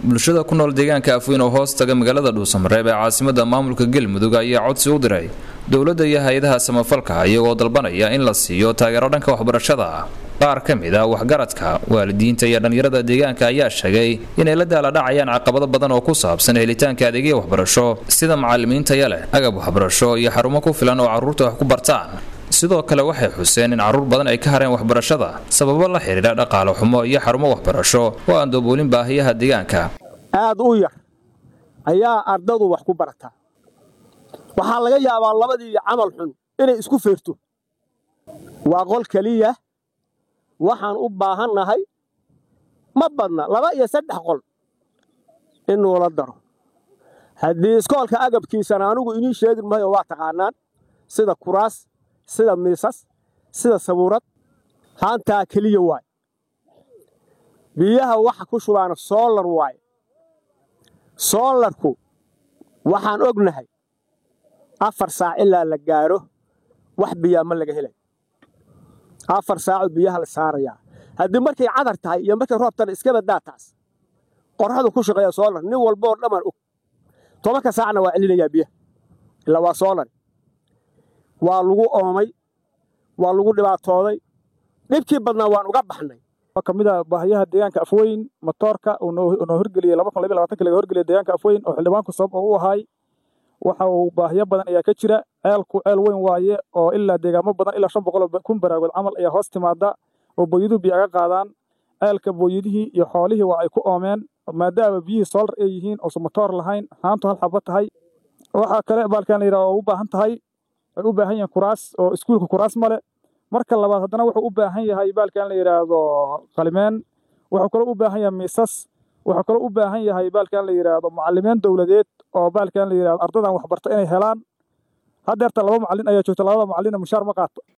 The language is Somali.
bulshada ku nool deegaanka afweyn oo hoos taga magaalada dhuusamareeb ee caasimada maamulka galmudug ayaa codsi u diray dowladda iyo hay-adaha samafalka iyagoo dalbanaya in la siiyo taageero dhanka waxbarashada ah qaar ka mid a waxgaradka waalidiinta iyo dhallinyarada deegaanka ayaa sheegay inay la daaladhacayaan caqabado badan oo ku saabsan helitaanka adeegya waxbarasho sida macalimiintaya leh agab waxbarasho iyo xarumo ku filan oo carruurta wax ku bartaan sidoo kale waxay xuseen in carruur badan ay ka hareen waxbarashada sababo la xidhiidha dhaqaale xumo iyo xarumo waxbarasho oo aan dooboolin baahiyaha deegaanka aad u yar ayaa ardadu wax ku barataa waxaa laga yaabaa labadii camal xun inay isku feerto waa qol keliya waxaan u baahannahay ma badna laba iyo saddex qol in nuula daro haddii iskoolka agabkiisana anugu inii sheegin mahayo waa taqaanaan sida kuraas sida miisas sida sabuurad haantaa keliya waaye biyaha waxa ku shubaana soolar waaye soolarku waxaan ognahay afar saac ilaa la gaaro wax biyaa ma laga helay afar saaco biyaha la saarayaa haddii markay cadar tahay iyo markay roobtana iska badaa taas qorradu ku shaqeeya soolar nin walboo dhammaan og tobanka saacna waa celinayaa biyaha ilaa waa soolar waa lagu oomay waa lagu dhibaatooday dhibkii badnaa waan uga baxnay ka mid a baahiyaha deegaanka afweyn matoorka uu noo horgeliyey laga horgeliyay deegaanka afweyn oo xildhibaanku sabab oo u ahay waxa uu baahiyo badan ayaa ka jira ceelku ceel weyn waaye oo ilaa deegaamo badan ilaa shan boqol kun baraagood camal ayaa hoos timaada oo booyaduhu biyo aga qaadaan ceelka booyadihii iyo xoolihii waa ay ku oomeen maadaama biyihii soolar ay yihiin oosan matoor lahayn haantu hal xabo tahay waxaa kale baalkan la yidhaha oo u baahan tahay ay u baahan yihiin kuraas oo iskuulka kuraas male marka labaad haddana wuxuu u baahan yahay baalkan la yidhaahdo qalimeen wuxuu kaloo u baahan yahay miisas wuxuu kaloo u baahan yahay baalkan la yidhaahdo macalimiin dowladeed oo baalkan la yidhahdo ardadan waxbarta inay helaan haddeerta laba macallin ayaa joogta labada macallina mushaar ma qaato